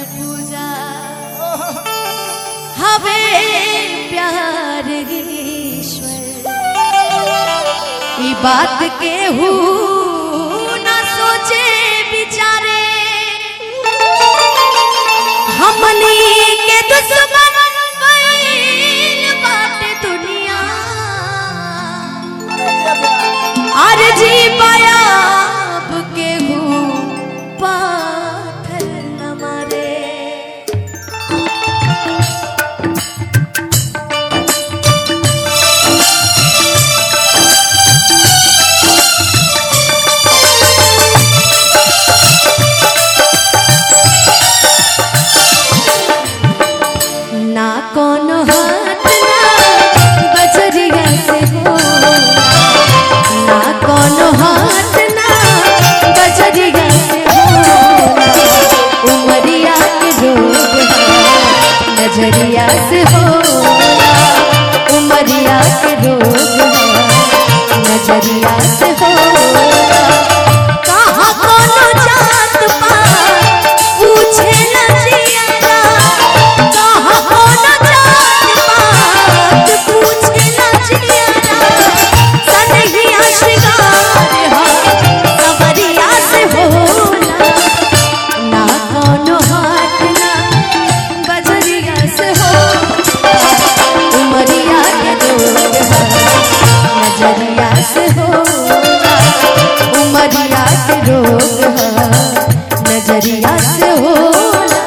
पूजा हवे प्यार ईश्वर ई बात के हु ना सोचे बिचारे हमनी के दुश्मन बन बाटे दुनिया अर जी पायाब के हूँ पाथर न मारे ना कोनो हाथ ना बजरिया से हो ना कोनो हाथ ना बजरिया से हो उमरिया के रोग है नजरिया से हो उमरिया के रोग है नजरिया से हो कहाँ कोनो जात पात पूछे न जियारा कहाँ कोनो जात पात पूछे न जियारा सनहिया श्रृंगार हा सवरिया से होला ना कोनो हाथ ना बजरिया से हो उमरिया के लोग है नजरिया से हो उमरिया के रोग है नजरिया से होला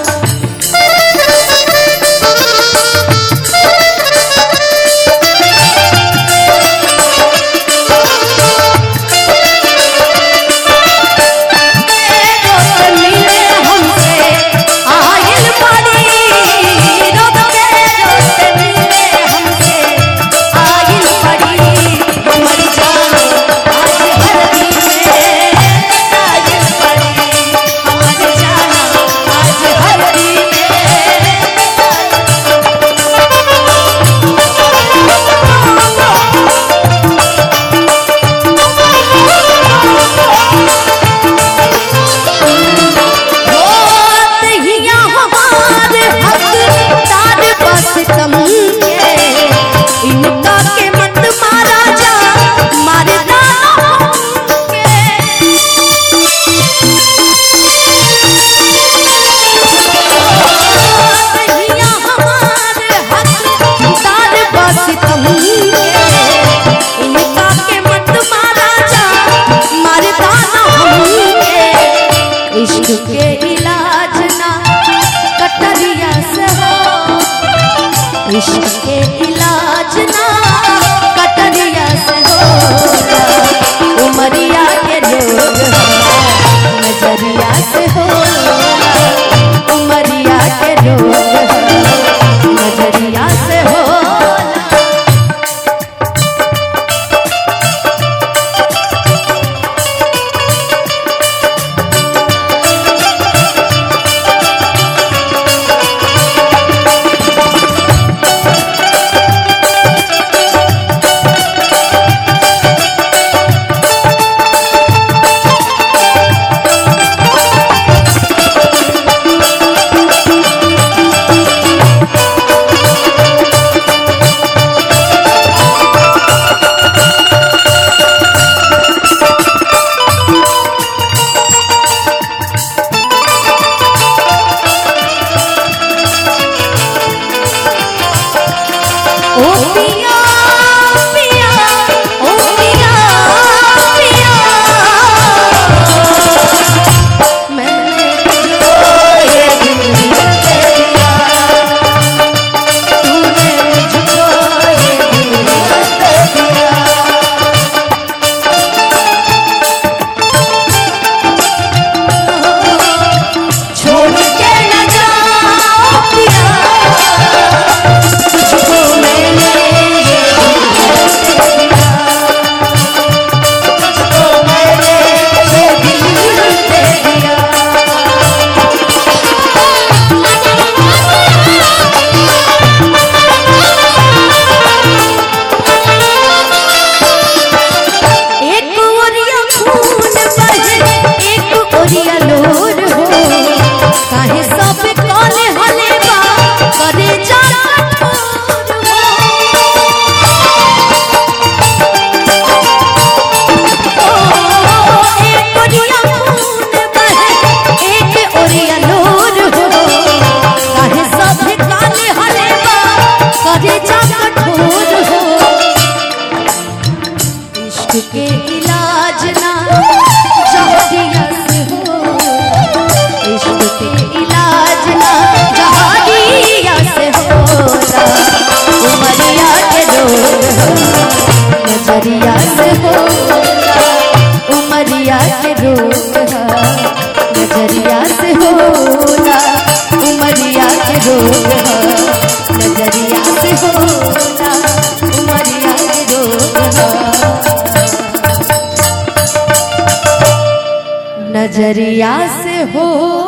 रोज मिले हमसे आयल पड़ी रोज के रोज मिले हमसे आयल पड़ी हमर जान आज हरदी में आयल पड़ी हमर जान रोग ह नजरिया से होला उमरिया के रोग ह नजरिया से हो